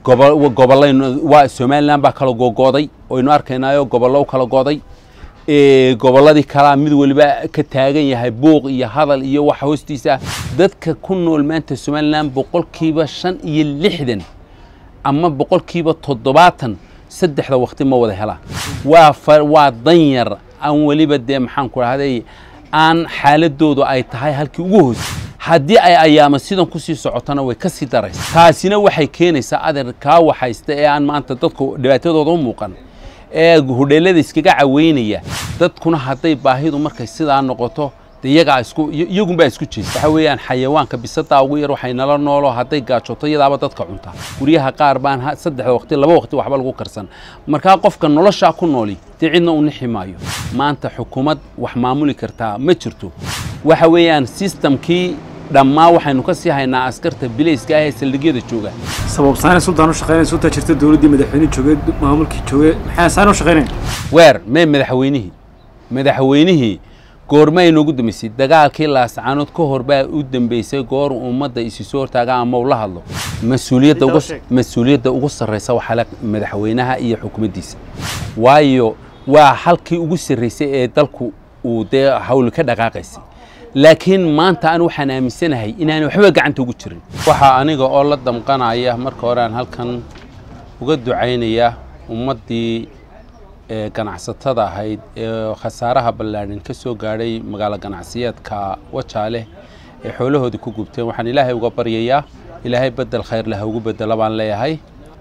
gobo gobollaynu waa somalilan baa kala googooday oynu arkaynaayo gobollo u kala gooday gobolladii kalaa mid waliba ka taagan yahay buuq iyo hadal iyo wax hoostiisa dadka ku nool maanta somalilan boqolkiiba shan iyo lixdan ama boqolkiiba toddobaatan saddexda waqti ma wada helaan waa waa danyar aan weliba dee maxaan ku dhahday aan xaaladoodu ay tahay halkii ugu hoosay haddii ay ayaama sidan kusii socotona way ka sii daraysa taasina waxay keenaysaa adeer kaa waxaysta ee aan maanta dadku dhibaatadooda u muuqan ee hudheelada iskaga caweynaya dadkuna hadday baahidu markay sidaa noqoto de iyagaa isku iyagunbaa isku jeesta waxa weeyaan xayawaanka bisadaa ugu yar waxay nala noolo hadday gaajoto iyadaaba dadka cunta guryaha qaar baan saddexda waqti laba waqti waxba lagu karsan markaa qofka noloshaa ku nooli dee cidna u nixi maayo maanta xukuumad wax maamuli kartaa ma jirto waxa weeyaan sistamkii dhammaa waxaynu ka sii haynaa askarta bilayska ah ee saldhigyada jooga sababsaana sultaan u shaqeynaya sultaa jirta dowladdii madaxweyne joogay maamulkii joogay maxaa saan u shaqeynaya weer mee madaxweynihii madaxweynihii goorma ay noogu dambeysay dagaalkii laascaanood ka hor baa u dambeysay goor ummadda isi soo hortaaga ama ula hadlo mas-uuliyadda ugu mas-uuliyadda ugu sarreysa waxaa le madaxweynaha iyo xukuumaddiisa waayo waa halkii ugu sarreysay ee dalku uu dee hawli ka dhaqaaqaysay laakiin maanta an waxaan aaminsanahay inaanay waxba gacanta ugu jirin waxaa aniga oo la damqanaya marka hore aan halkan uga ducaynaya ummaddii ganacsatada ahayd ee khasaaraha ballaadhan ka soo gaadhay magaalo ganacsiyeedka wajaale ee xoolahoodii ku gubteen waxaan ilaahay uga baryayaa ilaahay bedel khayr leh ha ugu bedelo baan leeyahay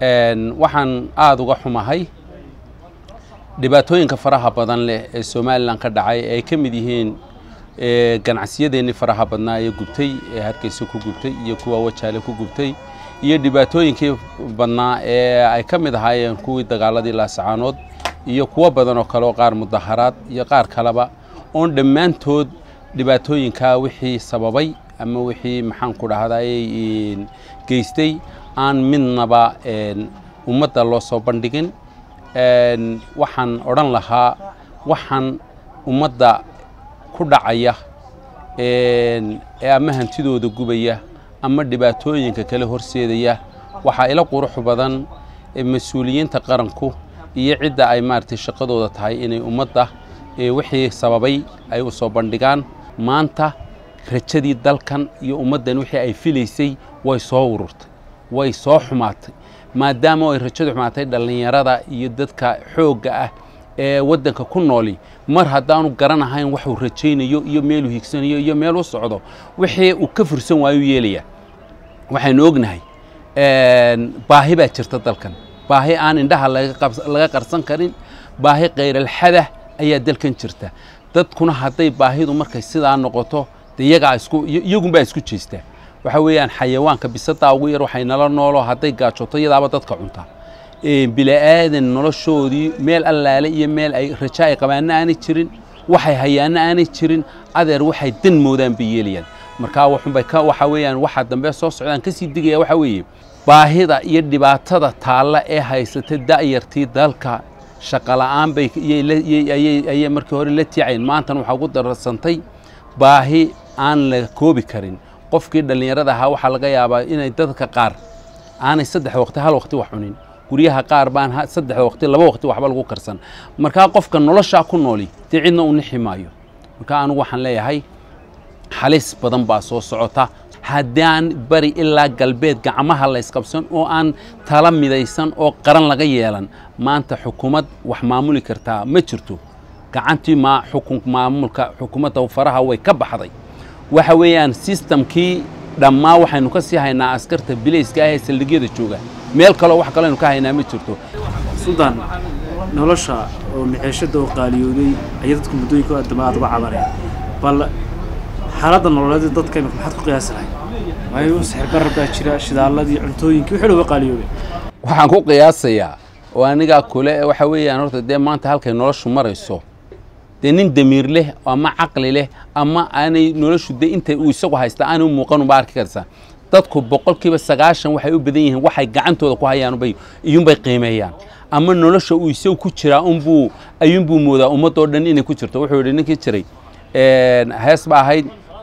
waxaan aada uga xumahay dhibaatooyinka faraha badan leh ee somalilan ka dhacay ee ay ka mid yihiin ganacsiyadeenii faraha badnaa ee gubtay ee hargeysa ku gubtay iyo kuwa wajaale ku gubtay iyo dhibaatooyinkii badnaa ee ay ka mid ahaayeen kuwii dagaaladii laasacaanood iyo kuwo badan oo kale oo qaar mudaharaad iyo qaar kaleba oon dhammaantood dhibaatooyinkaa wixii sababay ama wixii maxaan ku dhahday geystay aan midnaba ummadda loo soo bandhigin waxaan odhan lahaa waxaan ummadda ku dhacaya ee ama hantidooda gubaya ama dhibaatooyinka kale horseedaya waxaa ila qurux badan mas-uuliyiinta qaranku iyo cidda ay maaragtay shaqadooda tahay inay ummadda wixii sababay ay u soo bandhigaan maanta rajadii dalkan iyo ummaddan wixii ay filaysay way soo ururtay way soo xumaatay maadaama ay rajadu xumaatay dhallinyarada iyo dadka xoogga ah ee waddanka ku nooli mar haddaanu garanahayn waxuu rajaynayo iyo meeluu higsanayo iyo meel u socdo wixii uu ka fursan waayuu yeelayaa waxaynu ognahay baahi baa jirta dalkan baahi aan indhaha laga qarsan karin baahi kayralxadah ayaa dalkan jirta dadkuna hadday baahidu markay sidaa noqoto de iyagaa isku iyagunbaa isku jeesta waxa weeyaan xayawaanka bisadaa ugu yar waxay nala noolo hadday gaajoto iyadaaba dadka cunta bila'aadan noloshoodii meel allaale iyo meel ay raja ay qabaanna aanay jirin waxay hayaanna aanay jirin adeer waxay dan moodaan bay yeelayaan markaa waxunbay ka waxa weeyaan waxa dambe soo socdaan kasii digaya waxa weeye baahida iyo dhibaatada taalla ee haysata da'yartii dalka shaqola'aan bay ayay markii hore la tiicayn maantana waxaa ugu dararsantay baahi aan la koobi karin qofkii dhallinyarada ahaa waxaa laga yaabaa inay dadka qaar aanay saddex waqti hal waqti wax cunin guryaha qaar baan saddexda waqti laba waqti waxba lagu karsan markaa qofka noloshaa ku nooli dee cidna u nixi maayo markaa anigu waxaan leeyahay halis badan baa soo socota haddaan bari ilaa galbeed gacmaha la ysqabsan oo aan tala midaysan oo qaran laga yeelan maanta xukuumad wax maamuli kartaa ma jirto gacantii ma xukun maamulka xukuumadda faraha way ka baxday waxa weeyaan sistamkii dhammaa waxaynu ka sii haynaa askarta bilayska ah ee saldhigyada jooga meel kaleo wax kaleynu ka haynaa ma jirto sultaan nolosha oo mixeeshada oo qaaliyooday ayay dadku muddooyinka dambe aad uga cabaneen bal xaaladda nololeed dadka imika maxaad ku qiyaasi lahay waayo sixir barar baa jira shidaalladii cuntooyinkii wixii uga qaaliyoobay waxaan ku qiyaasayaa oo anigaa kule waxa weeyaan horta dee maanta halkay noloshu marayso dee nin damiir leh ama caqli leh ama aanay noloshu de intay uu isagu haysta aanay u muuqan uba arki karsaa dadku boqolkiiba sagaashan waxay u badan yihiin waxay gacantooda ku hayaan bay iyuunbay qiimeeyaan ama nolosha uu isagu ku jiraa unbuu ayuunbuu moodaa ummadoo dhan inay ku jirto wuxuu yidhi ninkii jiray hees ba ahayd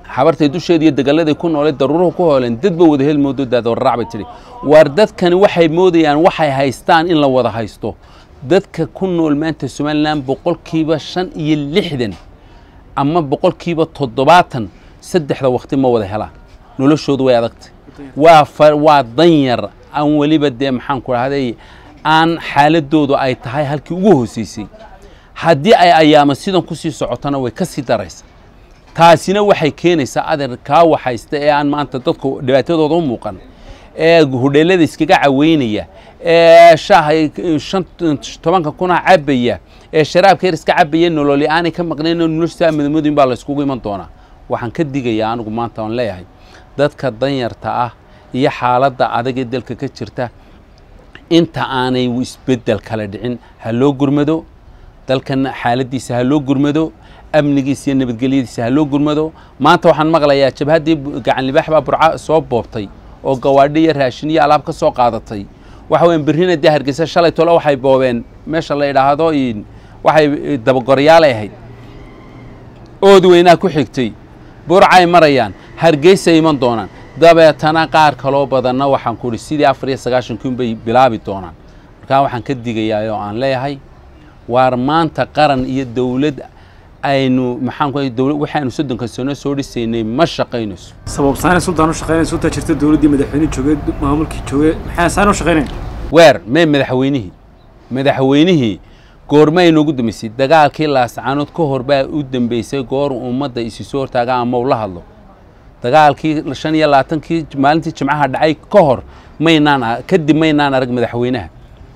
xabartay dusheeda iyo degalladay ku nooleed daruuruhu ku hooleen dadba wada hel moodo daadwararac bay tidhi waar dadkani waxay moodayaan waxay haystaan in la wada haysto dadka ku nool maanta somalilan boqolkiiba shan iyo lixdan ama boqolkiiba toddobaatan saddexda waqti ma wada helaan noloshoodu way adagtay waa fa waa danyar aan weliba dee maxaan ku dhahday aan xaaladoodu ay tahay halkii ugu hooseysay haddii ay ayaama sidan kusii socotona way ka sii daraysa taasina waxay keenaysaa adeer kaa waxaysta ee aan maanta dadku dhibaatadooda u muuqan ee hudheelada iskaga caweynaya ee shaaha shan tobanka kuna cabaya ee sharaabka yar iska cabaya nololi aanay ka maqnayn oo noloshiisa madamooyin baa la iskugu iman doonaa waxaan ka digayaa anigu maanta aan leeyahay dadka danyarta ah iyo xaaladda adag ee dalka ka jirta inta aanay isbeddel kala dhicin ha loo gurmado dalkan xaaladiisa ha loo gurmado amnigiisa iyo nabadgelyadiisa ha loo gurmado maanta waxaan maqlayaa jabhaddii gacan libaax baa burca soo boobtay oo gawaadhi iyo raashin iyo alaab ka soo qaadatay waxa weyan berrina dee hargeysa shalay tole waxay boobeen meesha la idhaahdo waxay dabagorayaalay ahayd oodi weynaa ku xigtay burcay marayaan hargeysay iman doonaan dabeetana qaar kaloo badanna waxaan ku idhi sidii afar iyo sagaashankii unbay bilaabi doonaan markaa waxaan ka digayaa oo aan leeyahay waar maanta qaran iyo dowlad aynu maxaan ku dowlad waxaanu soddonka sano soo dhisaynay ma shaqaynayso sababsaana sultaan u shaqeynaysa sultaa jirta dowladdii madaxweyne joogay maamulkii joogay maxaa saan u shaqeynayn weer mee madaxweynihii madaxweynihii goorma inoogu dambeysay dagaalkii laascaanood ka hor baa u dambeysay goor ummadda isi soo hortaaga ama ula hadlo dagaalkii shan iyo labaatankii maalintii jimcaha dhacay ka hor maynaan kadib maynaan arag madaxweynaha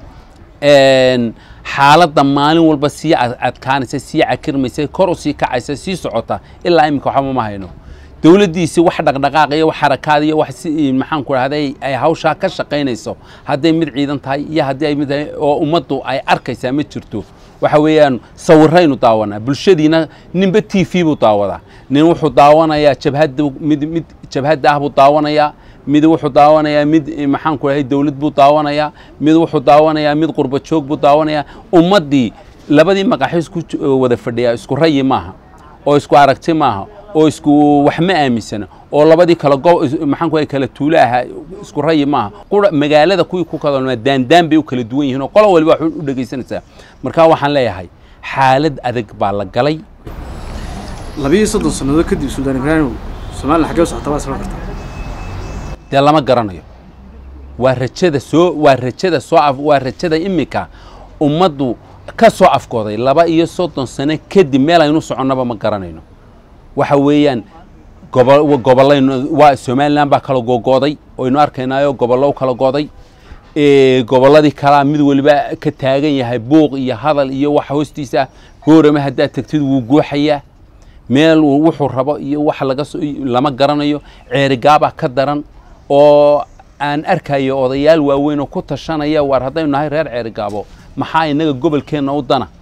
xaaladda maalin walba sii adkaanaysa sii cakirmaysa kor u sii kacaysa sii socota ilaa iminka waxba ma hayno dowladdiisi wax dhaqdhaqaaq iyo wax xarakaad iyo wax si maxaan ku dhahday ay hawshaa ka shaqaynayso hadday mid ciidan tahay iyo haddii ay mid tahay oo ummaddu ay arkaysaa ma jirto waxa weeyaan sawiraynu daawanaa bulshadiina ninba t v buu daawadaa nin wuxuu daawanayaa jabhadda mid mid jabhadda ah buu daawanayaa mid wuxuu daawanayaa mid maxaan ku dhahay dowlad buu daawanayaa mid wuxuu daawanayaa mid qurba joog buu daawanayaa ummaddii labadii maqaxo isku wada fadhiyaa isku rayi maaha oo isku aragti maaha oo isku wax ma aaminsana oo labadii kala go maxaan ku dhahay kala tuulo ahaa isku rayi maaha qura magaalada kuwii ku kadalmaa daandaan bay u kala duwan yihiin oo qolo waliba wax u dhegaysanaysaa marka waxaan leeyahay xaalad adag baa la galay labiyo soddon sannadood kadib suldaan ibraahim somalilan xaggee u socota waa isla kartaa dee lama garanayo waa rajada soo waa rajada soo af waa rajada iminka ummaddu ka soo afkooday laba iyo soddon sano kadib meel aynu soconnaba ma garanayno waxa weeyaan gobo gobollaynu waa somalilan baa kala googooday oynu arkaynaayo gobollo u kala gooday gobolladii kalaa mid waliba ka taagan yahay buuq iyo hadal iyo wax hoostiisa goorama haddaad tegtid wuu guuxayaa meel wuxuu rabo iyo wax laga lama garanayo ceerigaabaa ka daran oo aan arkayo odayaal waaweyn oo ku tashanaya waar haddaynu nahay reer ceerigaabo maxaa inaga gobolkeenna u dana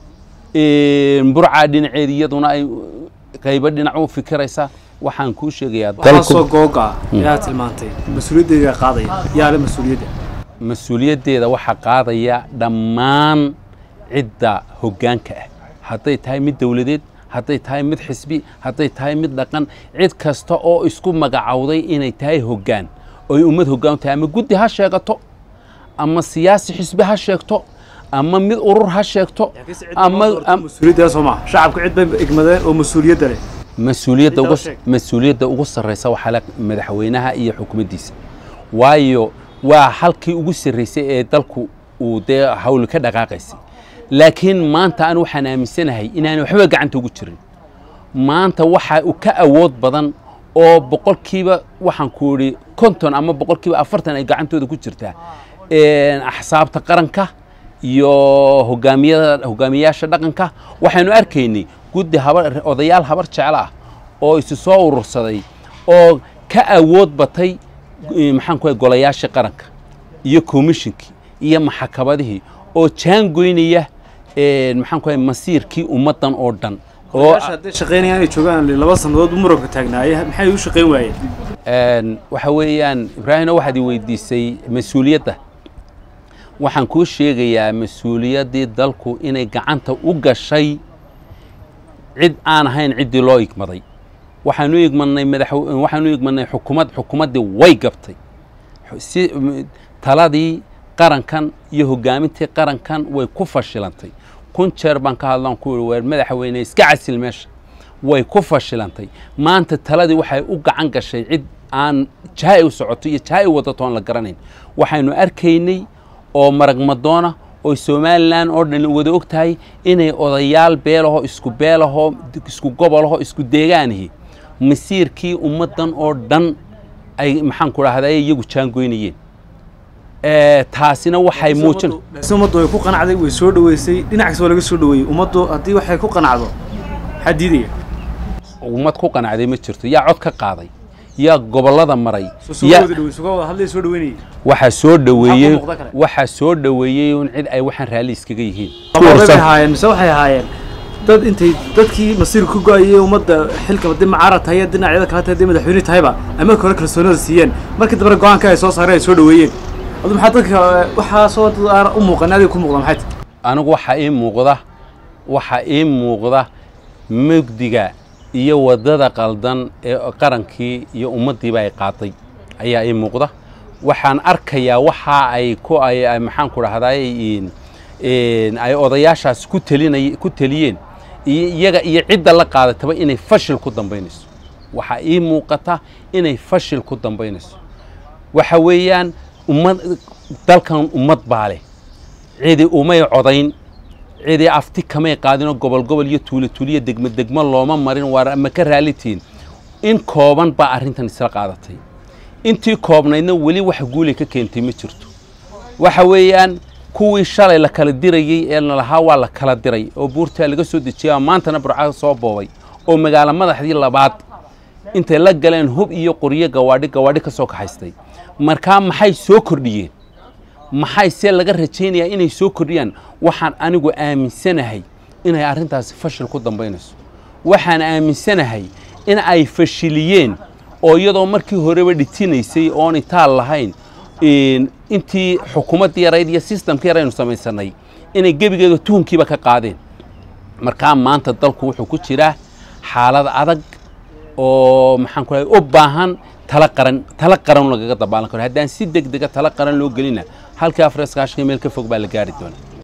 burcaa dhinaceeda iyaduna ay qaybo dhinac u fikiraysa waxaan kuu sheegayaa waxaasoo googa yaa tilmaantay mas-uuliyaddeeda qaadaya yaa le mas-uuliyadda mas-uuliyaddeeda waxaa qaadaya dhammaan cidda hoggaanka ah hadday tahay mid dowladeed hadday tahay mid xisbi hadday tahay mid dhaqan cid kasta oo isku magacowday inay tahay hoggaan oy ummad hoggaan tahay ama guddi ha sheegato ama siyaasi xisbi ha sheegto ama mid urur ha sheegto ama mas-uuliyadda soo maa shacabku cid bay egmadeen oo mas-uuliyadda leh mas-uuliyadda ugu sheeg. mas-uuliyadda ugu sarreysa waxaa le madaxweynaha iyo xukuumaddiisa waayo waa halkii ugu sarreysay ee dalku uu dee hawl ka dhaqaaqaysay laakiin maanta aan waxaan aaminsanahay inaanay waxba gacanta ugu jirin maanta waxa uu ka awood badan oo boqolkiiba waxaan ku idhi konton ama boqolkiiba afartan ay gacantooda ku jirtaa axsaabta qaranka iyo hogaamiyada hogaamiyayaasha dhaqanka waxaynu arkaynay guddi habar odayaal habar jecel ah oo isu soo urursaday oo ka awood batay eh, maxaan ku golayaashii qaranka iyo komishinkii iyo maxakabadihii oo jaangoynaya eh, maxaan ku masiirkii ummaddan oo dhan oo odayaasha hadday shaqaynayaan ay joogaan laba sannadood u muranka taagnaaye maxay u shaqayn waayeen Een, waxa weeyaan ibraahino waxaad i weydiisay mas-uuliyadda waxaan kuu sheegayaa mas-uuliyaddii dalku inay gacanta u gashay cid aan ahayn ciddii loo igmaday waxaanu igmanay madax waxaanu igmanay xukumad xukumaddii way gabtay si taladii qarankan iyo hogaamintii qarankan way ku fashilantay kun jeer baan ka hadlaan ku yihi weer madaxweyne iska casil meesha way ku fashilantay maanta taladii waxay u gacan gashay cid aan jaha u socoto iyo jaha u wadato aan la garanayn waxaynu arkaynay oo maragmadoona oo somalilan oo dhan wada og tahay inay odayaal beelaho isku beelaho isku gobolaho isku deegaanihi masiirkii ummaddan oo dhan ay maxaan ku dhahday iyagu jaangoynayeen taasina waxay muujin si ummaddu way ku qanacday way soo dhaweysay dhinac kasta waa laga soo dhaweeyey ummaddu haddii waxay ku qanacdo maxaa diidaya ummad ku qanacday ma jirto yaa cod ka qaaday yaa gobollada maray hadlay soo dhaweynayay waxaa soo dhaweeyey Maxaa ku muuqda kale? waxaa soo dhaweeyey un cid ay waxaan raalli iskaga yihiin bay ahaayeen mise waxay ahaayeen dad intay dadkii masiirka ku go-ayay ummadda xilka haddii macaarad tahay haddii dhinacyada kale tahay haddii madaxweyne tahayba ama hore kalsoonida siiyeen markii dambena go-aanka ay soo saareen ay soo dhaweeyeen adu maxaa dadka waxaasoo dad aan u muuqan adiga ku muuqda maxay tahay anigu waxaa ii muuqda waxaa ii muuqda mugdiga iyo waddada qaldan ee qarankii iyo ummaddiiba ay qaaday ayaa ii muuqda waxaan arkayaa waxa ay ku ay ay- maxaan ku dhahday ay odayaashaas ku telinay ku teliyeen iyo iyaga iyo cidda la qaadataba inay fashil ku dambaynayso waxaa ii muuqata inay fashil ku dambaynayso waxa weeyaan ummad dalkan ummad baa leh cidi umay codayn cidi afti kamay qaadinoo gobol gobol iyo tuulo tuuliyo degmo degmo looma marin waar ma ka raalitiin in kooban baa arrintan isla qaadatay intii koobnaydna weli wax guulay ka keentay ma jirto waxa weeyaan kuwii shalay la kala dirayey ee lalahaa waa la kala diray oo buurtaa laga soo dejiyay oo maantana burca soo boobay oo magaalo madaxdii labaad intay la galeen hub iyo qoryo gawaadhi gawaadhi ka soo kaxaystay markaa maxay soo kordhiyeen maxay see laga rajaynayaa inay soo kordhiyaan waxaan anigu aaminsanahay inay arrintaasi fashil ku dambaynayso waxaan aaminsanahay in ay fashiliyeen oo iyadoo markii horeba dhitinaysay oon itaal lahayn in- intii xukuumaddii yarayd iyo sistamkii yaraynu samaysanay inay gebigeeda tuhunkiiba ka qaadeen markaa maanta dalku wuxuu ku jiraa xaalad adag oo maxaan ku u baahan tala qaran tala qaran lagaga dabaalan karo haddaan si deg dega tala qaran loo gelina halkii afar iskaashiga meel ka fog baa la gaari doonaa